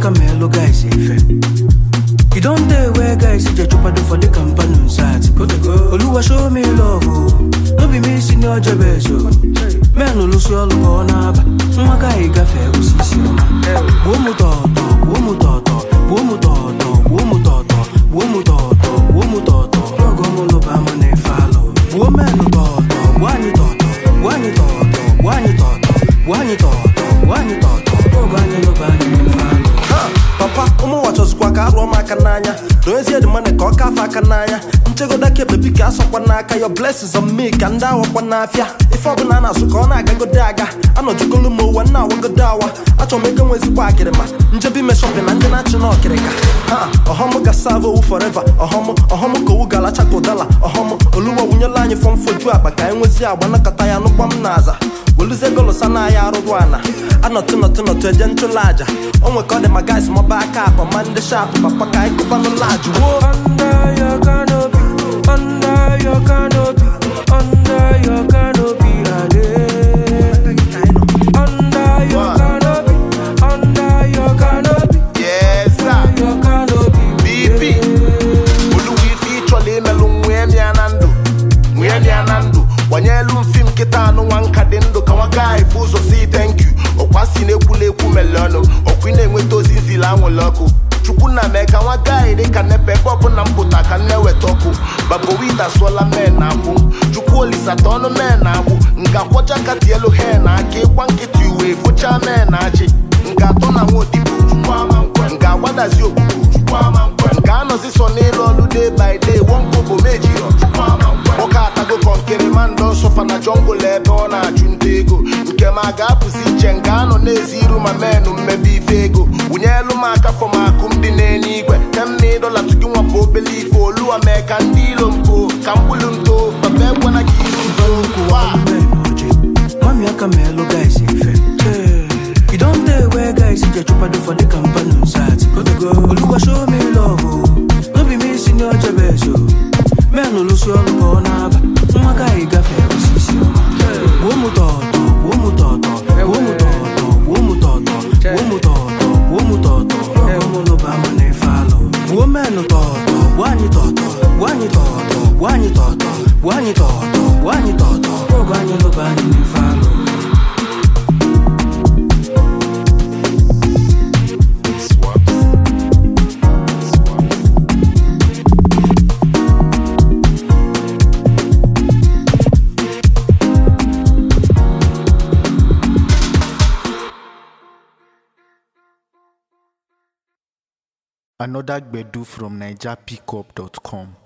aka ma elu guys ife You don't dey where guys ije chupado for the company sat Oluwa show me love o No be me si ni ọjọ bẹẹ so Men olusi ọlụ ka ọ na-aba Nwa gaghị gafe osisi ọma Gbuo mụ tọọtọ, gbuo mụ tọọtọ Gbuo mụ tọọtọ, gbuo mụ tọọtọ Gbuo mụ tọọtọ, gbuo mụ tọọtọ Ọgọ mụ lụba mụ na-efe alụ Gbuo menụ tọọtọ, gbuo anyị tọọtọ Gbuo anyị tọọtọ, gbuo anyị tọọtọ Gbuo anyị tọọtọ, gbuo anyị tọọtọ Ọgọ anyị lụba anyị na-efe alụ Ha, papa ụmụnwa chọzikwa ka arụọ m aka n'anya doezie dị mana ka ọ kafe aka n'anya nchegodo aka bebi ka asọkwa n'aka your blessings on me ka ndị awakwa n'afịa ife ọbụla a na-asụ ka ọ na-agagodo aga anọjugolu m ụwa nna awagodo awa achọrọ m ego nwe ezigbo akịrịma njebi ime shọpin na ndị na-achị na ọkịrịka ha ọhọm ga save owu forever ọhọm ọhọm ka owu ga-alacha ka ụdala ọhọm oluwa wunyela anyị fọm foju akpa ka anyị nwezie agba nakọta ya nụkwa m n'aza weluzie golosa na ya arụrụ ana anọtụ nọtụ nọtụ eje nchụlụ aja o nwe ka ọ dị ma guys mọba aka akpa ma ndị shapụ papa ka anyị kụbanụ lajụ woo Under your canopy, under your canopy, under your canopy, Ade. Under your canopy, under your canopy, Yes, sir. your canopy. BP. Oluwa ife ịchọla imelụ nwee mịa na ndụ nwee mịa na ndụ gbanyelu mfi m kịta anụ nwa nka dị ndụ ka nwa gaghị bụ ụzọ si thank you ọkwa si na-ekwula ekwu mele ọnụ ọkwa ị na-enweta ozi nzili anwụrụ ọkụ chukwu na mee ka nwa gaghị dị ka nepe ebe ọbụla m pụta ka m na-eweta ọkụ babowita sụọla men na agbụ chukwu olisata ọnụ men na agbụ nga kwọcha ka tielu he na aka ịkwa nkịtị uwe fụcha men na achị nga atọ na nwa odibo chukwu ama nkwe nga agbadazi okpukpu chukwu ama nkwe nga anọzi so n'ịlụ ọlụ day by day wọnkobo mejirọ chukwu ama nkwe nwoke atago kọnkịrị ma ndọ nsọfa na jọngụl ebe ọ na-achụ nta ego nke ma ga-apụzi iche nke anọ na-ezi iru ma menụ mmebe ife ego wụnyelu m aka fọm akụ m dị n'enye igwe temna ịdọla tugi nwapụ obele ife oluwa mee ka ndị ilo mpo ka mgbulu nto papa egwana gị iru nso Wa! Mami aka ma elu guys ife You don't dey where guys ije chupado for the company sat Oluwa show me love o No be me si ni ọjọ bẹẹ so Men olusi ọlụ ka ọ na-aba Nwa gaghị gafe osisi ọma Gbuo mụ tọọtọ, gbuo mụ tọọtọ Gbuo mụ tọọtọ, gbuo mụ tọọtọ Gbuo mụ tọọtọ, gbuo mụ tọọtọ Ọgọ mụ lụba mụ na-efe alụ Gbuo menụ tọọtọ, gbuo anyị tọọtọ Gbuo anyị tọọtọ, gbuo anyị tọọtọ Gbuo anyị tọọtọ, gbuo anyị tọọtọ Ọgọ anyị lụba anyị na-efe alụ Another Gbedu from NigerPickup.com.